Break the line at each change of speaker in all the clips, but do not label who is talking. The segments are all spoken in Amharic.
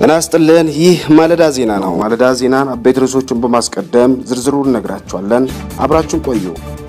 ጤና ይስጥልን። ይህ ማለዳ ዜና ነው። ማለዳ ዜናን አበይት ርዕሶቹን በማስቀደም ዝርዝሩን እነግራችኋለን። አብራችሁን ቆዩ።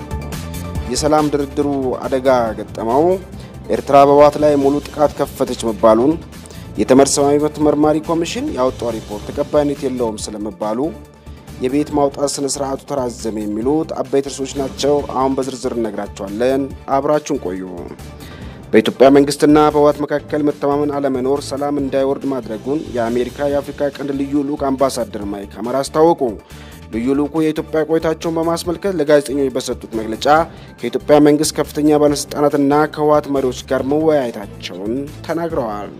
የሰላም ድርድሩ አደጋ ገጠመው፣ ኤርትራ በህወሓት ላይ ሙሉ ጥቃት ከፈተች መባሉን፣ የተመድ ሰብአዊ መብት መርማሪ ኮሚሽን ያወጣው ሪፖርት ተቀባይነት የለውም ስለመባሉ፣ የቤት ማውጣት ስነ ስርዓቱ ተራዘመ የሚሉት አበይት ርዕሶች ናቸው። አሁን በዝርዝር እነግራችኋለን። አብራችሁን ቆዩ። በኢትዮጵያ መንግስትና በህወሓት መካከል መተማመን አለመኖር ሰላም እንዳይወርድ ማድረጉን የአሜሪካ የአፍሪካ ቀንድ ልዩ ልዑክ አምባሳደር ማይክ ሀመር አስታወቁ። ልዩ ልዑኩ የኢትዮጵያ ቆይታቸውን በማስመልከት ለጋዜጠኞች በሰጡት መግለጫ ከኢትዮጵያ መንግስት ከፍተኛ ባለስልጣናትና ከህወሓት መሪዎች ጋር መወያየታቸውን ተናግረዋል።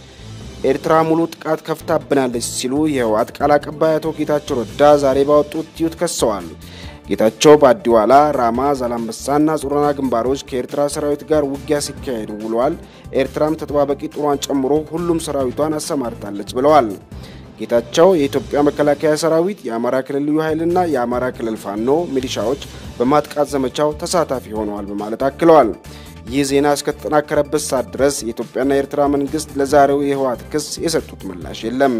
ኤርትራ ሙሉ ጥቃት ከፍታብናለች ሲሉ የህወሓት ቃል አቀባይ አቶ ጌታቸው ረዳ ዛሬ ባወጡት ትዊት ከሰዋል። ጌታቸው በአዲዋላ፣ ራማ፣ ዛላምበሳና ጾረና ግንባሮች ከኤርትራ ሰራዊት ጋር ውጊያ ሲካሄዱ ውለዋል። ኤርትራም ተጠባባቂ ጦሯን ጨምሮ ሁሉም ሰራዊቷን አሰማርታለች ብለዋል። ጌታቸው የኢትዮጵያ መከላከያ ሰራዊት፣ የአማራ ክልል ልዩ ኃይልና የአማራ ክልል ፋኖ ሚሊሻዎች በማጥቃት ዘመቻው ተሳታፊ ሆነዋል በማለት አክለዋል። ይህ ዜና እስከተጠናከረበት ሰዓት ድረስ የኢትዮጵያና የኤርትራ መንግስት ለዛሬው የህወሓት ክስ የሰጡት ምላሽ የለም።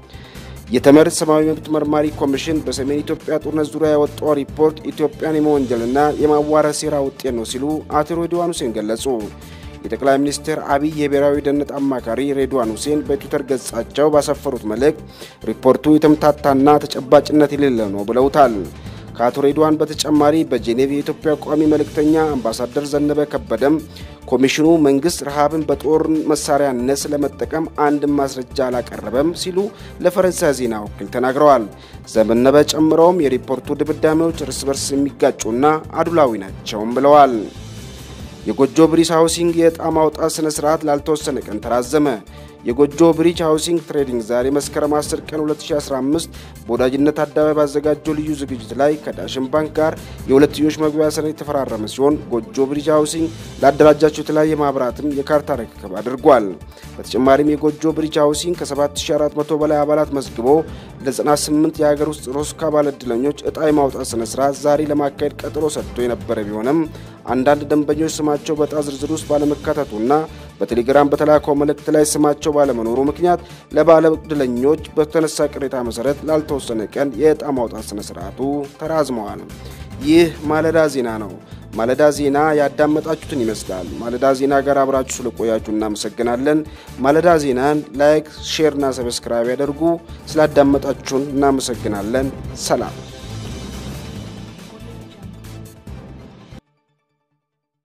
የተመድ ሰብአዊ መብት መርማሪ ኮሚሽን በሰሜን ኢትዮጵያ ጦርነት ዙሪያ ያወጣው ሪፖርት ኢትዮጵያን የመወንጀልና የማዋረድ ሴራ ውጤት ነው ሲሉ አቶ ሬድዋን ሁሴን ገለጹ። የጠቅላይ ሚኒስትር አብይ የብሔራዊ ደህንነት አማካሪ ሬድዋን ሁሴን በትዊተር ገጻቸው ባሰፈሩት መልእክት ሪፖርቱ የተምታታና ተጨባጭነት የሌለ ነው ብለውታል። ከአቶ ሬድዋን በተጨማሪ በጄኔቭ የኢትዮጵያ ቋሚ መልእክተኛ አምባሳደር ዘነበ ከበደም ኮሚሽኑ መንግስት ረሃብን በጦር መሳሪያነት ስለመጠቀም አንድም ማስረጃ አላቀረበም ሲሉ ለፈረንሳይ ዜና ወኪል ተናግረዋል። ዘነበ ጨምረውም የሪፖርቱ ድምዳሜዎች እርስ በርስ የሚጋጩና አድሏዊ ናቸውም ብለዋል። የጎጆ ብሪጅ ሃውሲንግ የዕጣ ማውጣት ስነ ስርዓት ላልተወሰነ ቀን ተራዘመ። የጎጆ ብሪጅ ሃውሲንግ ትሬዲንግ ዛሬ መስከረም 10 ቀን 2015 በወዳጅነት አደባባይ ባዘጋጀው ልዩ ዝግጅት ላይ ከዳሽን ባንክ ጋር የሁለትዮሽ መግቢያ ሰነድ የተፈራረመ ሲሆን ጎጆ ብሪጅ ሃውሲንግ ላደራጃቸው የተለያየ ማህበራትም የካርታ ርክክብ አድርጓል። በተጨማሪም የጎጆ ብሪጅ ሃውሲንግ ከ7400 በላይ አባላት መዝግቦ ለ98 የሀገር ውስጥ ሮስካ ባለዕድለኞች ዕጣ የማውጣት ስነ ስርዓት ዛሬ ለማካሄድ ቀጠሮ ሰጥቶ የነበረ ቢሆንም አንዳንድ ደንበኞች ስማቸው በዕጣ ዝርዝር ውስጥ ባለመካተቱና በቴሌግራም በተላከው መልእክት ላይ ስማቸው ባለመኖሩ ምክንያት ለባለ ዕድለኞች በተነሳ ቅሬታ መሰረት ላልተወሰነ ቀን የዕጣ ማውጣት ስነ ስርዓቱ ተራዝመዋል። ይህ ማለዳ ዜና ነው። ማለዳ ዜና ያዳመጣችሁትን ይመስላል። ማለዳ ዜና ጋር አብራችሁ ስለቆያችሁ እናመሰግናለን። ማለዳ ዜናን ላይክ፣ ሼርና ሰብስክራይብ ያደርጉ። ስላዳመጣችሁን እናመሰግናለን። ሰላም